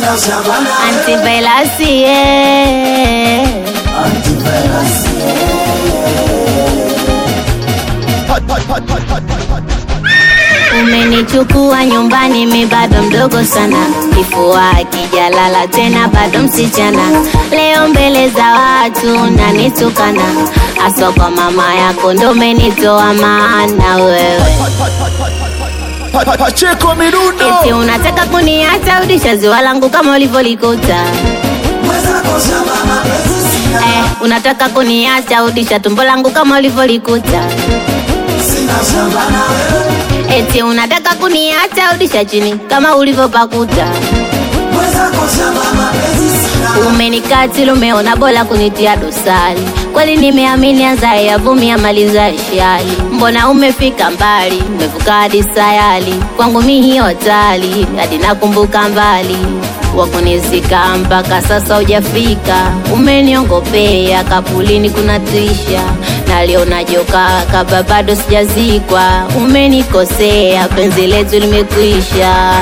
sina shamba nawe Antivirus, yeah. antivirus Umenichukua nyumbani, mi bado mdogo sana, kifua akijalala tena bado msichana. Leo mbele za watu nanitukana, aswa kwa mama yako ndo umenitoa maana wewe Pacheko Mirundo eti unataka kuniacha udisha ziwa langu kama ulivyolikuta mwenzako shamba mapenzi sina eh, unataka kuniacha udisha tumbo langu kama ulivyolikuta sina shamba nawe eti unataka kuniacha udisha chini kama ulivyopakuta mwenzako shamba mapenzi sina Umenikatili, umeona bora kunitia dosari. Kweli nimeamini azae yavumia maliza shali. Mbona umefika mbali, umevuka hadi sayali. Kwangu mi hiyo hatari, hadi nakumbuka mbali wakunizika mpaka sasa hujafika. Umeniongopea kapulini kuna tisha, naliona joka kaba bado sijazikwa. Umenikosea, penzi letu limekwisha.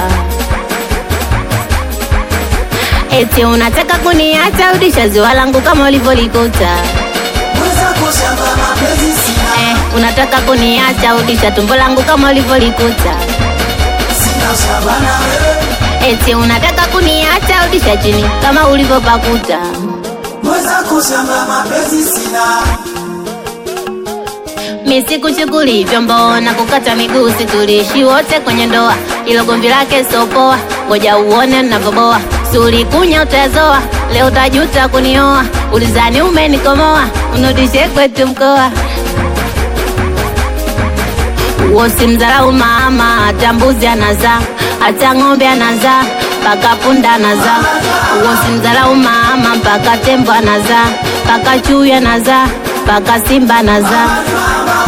Eti unataka kuniacha udisha ziwa langu kama ulivyolikuta mwenzako shamba mapenzi sina eh, unataka kuniacha udisha tumbo langu kama ulivyolikuta sina shamba nawe eti unataka kuniacha udisha chini kama ulivyopakuta mwenzako shamba mapenzi sina mi sikuchukuli vyombo na kukata miguu situlishi wote kwenye ndoa ilo gomvi lake sopoa ngoja uone navyoboa sulikunya utazoa leo utajuta kunioa ulizani umenikomoa unudishe kwetu mkoa Usimdharau mama, hata mbuzi anazaa, hata ng'ombe anazaa, mpaka punda anazaa. Usimdharau mama, mpaka tembo anazaa, mpaka chui anazaa, mpaka simba anazaa.